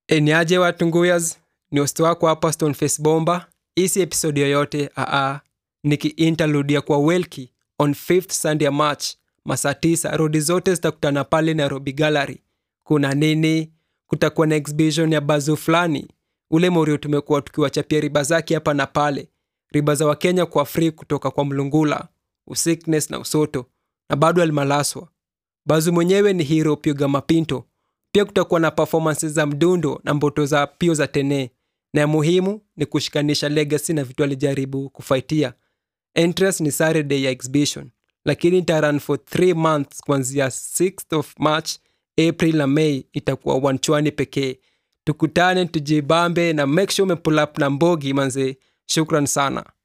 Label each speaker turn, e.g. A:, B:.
A: eniaje watu nguyas ni host wako hapa stoneface bomba isi episodi yoyote aa nikiintaludia kwa welki on 5th sunday ya march masaa 9 rodi zote zitakutana pale nairobi gallery kuna nini kutakuwa na exhibition ya bazu fulani ule morio tumekuwa tukiwachapia riba zake hapa na pale riba za wakenya kwa free kutoka kwa mlungula usickness na usoto na bado alimalaswa bazu mwenyewe ni hero piuga mapinto pia kutakuwa na performances za mdundo na mboto za pio za tene na ya muhimu ni kushikanisha legacy na vitu alijaribu kufaitia entrance ni saturday ya exhibition lakini itaran for 3 months kuanzia 6th of march april na may itakuwa wanchwani pekee tukutane tujibambe na make sure umepull up na mbogi manze shukran sana